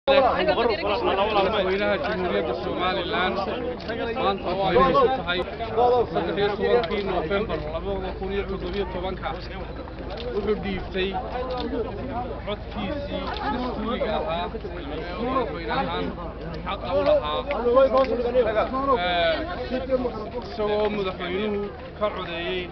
madaxweynaha jamhuuriyadda somalilan maanta oo ay isu tahay saddex iyo tobankii noofembar labada kun iyo toddobiyo tobanka wuxuu dhiibtay codkiisii dastuuriga ahaa ee uu madaxweyne ahaan xaqa u lahaa isagoo madaxweynuhu ka codeeyey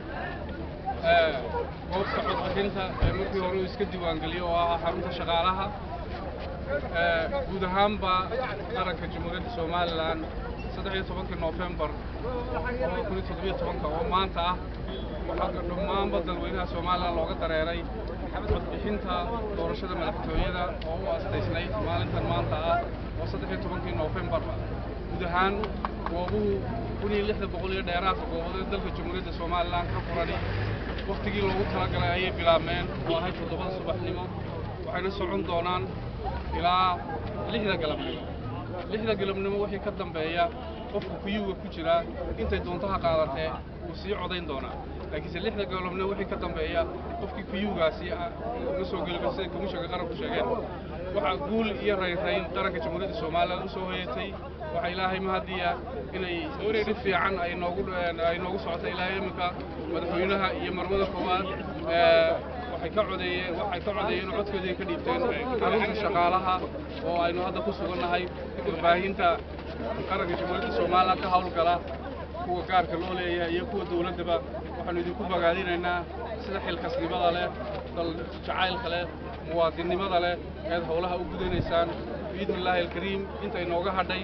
goobta codbixinta ee markii hore uu iska diiwaangeliyo oo ah xarunta shaqaalaha guud ahaanba qaranka jamhuuriyadda somalilan saddex iyo tobankii noofembar labada kun iyo toddobiyo tobanka oo maanta ah waxaa dhammaanba dalweynaha somalilan looga dareeray codbixinta doorashada madaxtooyada oo u astaysnayd maalintan maanta ah oo saddex iyo tobankii noofembar guud ahaan goobuhu kun iyo lixda boqol iyo dheeraadka goobood ee dalka jamhuuriyadda somalilan ka furani wakhtigii loogu talagalay ayay bilaabmeen oo ahayd toddobada subaxnimo waxayna socon doonaan ilaa lixda galabnimo lixda galabnimo wixii ka dambeeya qofka kuyuga ku jira intay doontaha qaadatee wuu sii codayn doonaa laakiinse lixda galabnimo wixii ka dambeeya qofkii kuyugaasi ma soo geli karo siday komishanka qaranku sheegeen waxaa guul iyo rayrayn qaranka jamhuuriyadda somalilan u soo hoyatay waxaa ilaahay mahadiya inay si fiican ay noogu ay noogu socota ilaa iminka madaxweynaha iyo marmada koowaad waxay ka codeeyeen waxay ka codeeyeen codkoodii ka dhiibteen xarunta shaqaalaha oo aynu hadda ku sugannahay warbaahinta qaranka jamhuuriyadda somalilan ka hawlgala kuwa gaarka loo leeyahay iyo kuwa dowladdaba waxaanu idinku bogaadinaynaa sida xilkasnimada leh dal jacaylka leh muwaadinnimada leh eed howlaha u gudanaysaan biidni illaahi alkariim intay nooga hadhay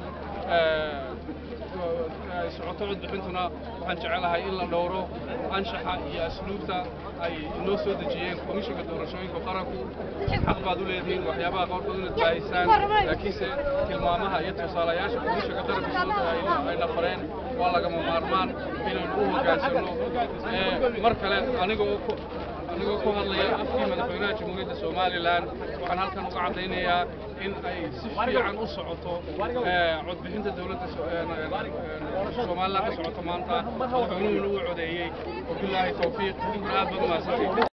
socoto codbixintuna waxaan jecelahay in la dhowro anshaxa iyo asluubta ay inoo soo dejiyeen komishanka doorashooyinka qaranku xaq baad u leedihiin waxyaabaha qaarkood inaad baahisaan laakiinse tilmaamaha iyo tusaalayaasha komishanka qaranka soo ayna fareen waa lagama maarmaan inaynu u hoggaansanno mar kale aniga oo anigoo ku hadlaya afkii madaxweynaha jamhuuriyadda somalilan waxaan halkan uga caddaynayaa in ay si fiican u socoto codbixinta dowladda somalilan ka socoto maanta madaxweynuhuna uu codeeyey wabilaahi towfiiq idinkuna aad baad u mahadsantihin